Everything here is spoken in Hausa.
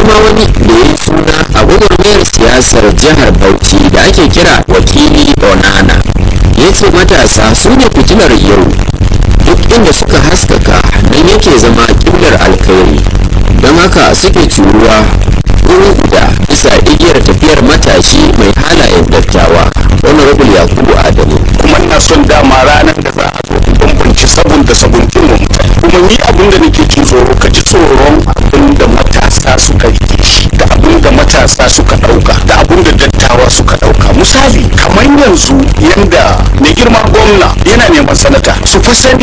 ma wani da ya suna a gwagwarmayar siyasar jihar bauchi da ake kira wakili onana ya ce matasa su ne fitilar yau duk inda suka haskaka nan yake zama kimlar alkhairi don haka suke curuwa wuri guda bisa igiyar tafiyar matashi mai halayen dattawa honorable yakubu adamu kuma ina son dama ranar da za a zo bambanci sabon da sabuntin mu kuma ni abin da nake jin tsoro ka ji tsoron abin da matasa suka rike shi da abin da matasa suka dauka da abin da dattawa suka dauka misali kamar yanzu yanda mai girma gwamna yana neman sanata su fa sani